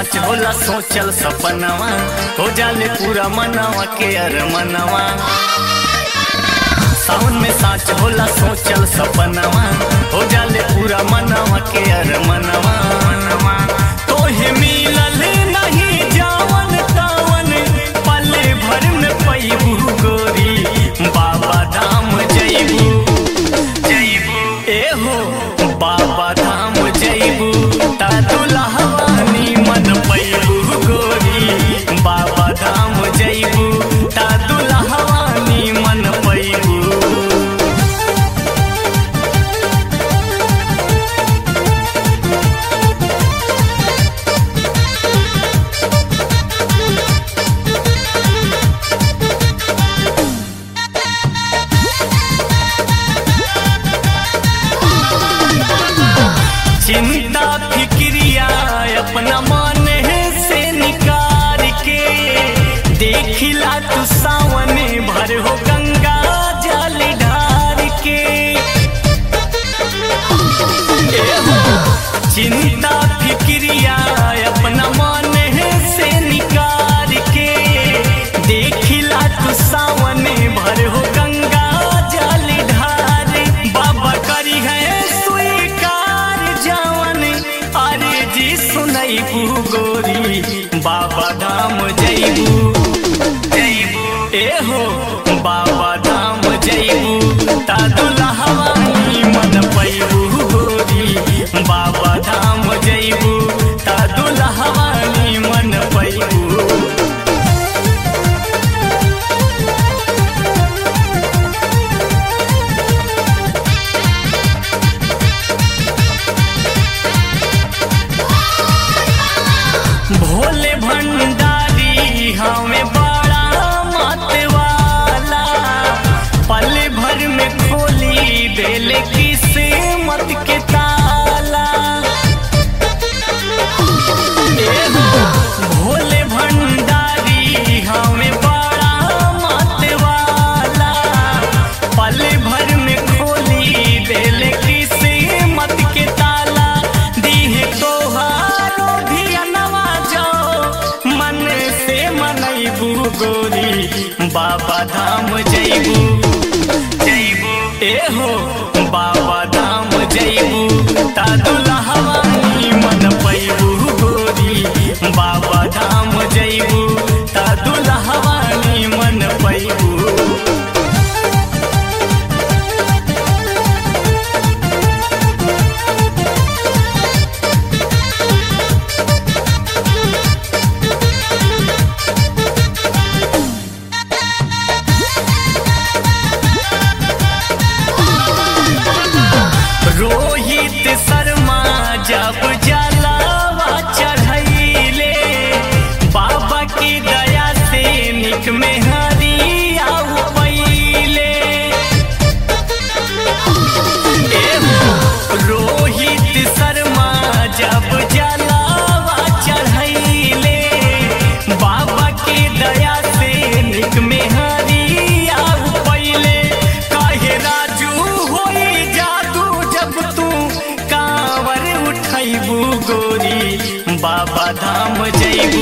साच होला सोचल सपनवा हो जाले पूरा मनवा के अरमनवा सावन में साच होला सोचल सपनवा हो जाले पूरा मनवा के अरमनवा तोहे मिलल नहीं जावन तावन पले भर में पैबू गोरी बाबा धाम जैबू जैबू ए हो बाबा धाम जैबू ता दुल्हवानी मन पैबू गोरी बाबा धाम जैबू ता दुल्हवानी मन पैबू चिंता फिक्रिया अपना मन से निकाल के देखिला तू सावन भर हो गंगा जल ढार के ए हो, चिंता फिक्रिया अपना मन से निकाल के देखिला तू सावन भर हो गंगा जल ढार बाबा करी है स्वीकार जवन अरे जी सुनैबू गोरी बाबा धाम जैबू जैबू ए हो बाबा धाम जैबू ता दुल्हवानी मन पैबू गोरी बाबा धाम जैबू ता दुल्हवानी मन पैबू भोले भंडारी हमें बड़ा मतवाला पल भर में खोली देले किस्मत के ताला ए हो, भोले भंडारी हमें बड़ा मतवाला पल भर में खोली देले किस्मत के ताला दीहे तोहारो भी अनवा जाओ मन से मनैबू गोरी बाबा धाम जैबू जैबू ए हो बाबा धाम जैबू ता दुल्हवानी मन पैबू गोरी बाबा धाम जैबू ता दुल्हवानी मन पैबू रोहित शर्मा जब जलावा चढ़ैले बाबा की दया से निक में हरिया पहिले ए हो, रोहित शर्मा जब जलावा चढ़ैले बाबा की दया से निक में हरिया पहिले काहे राजू होई जादू जब तू कांवर उठैबू गोरी बाबा धाम जैबू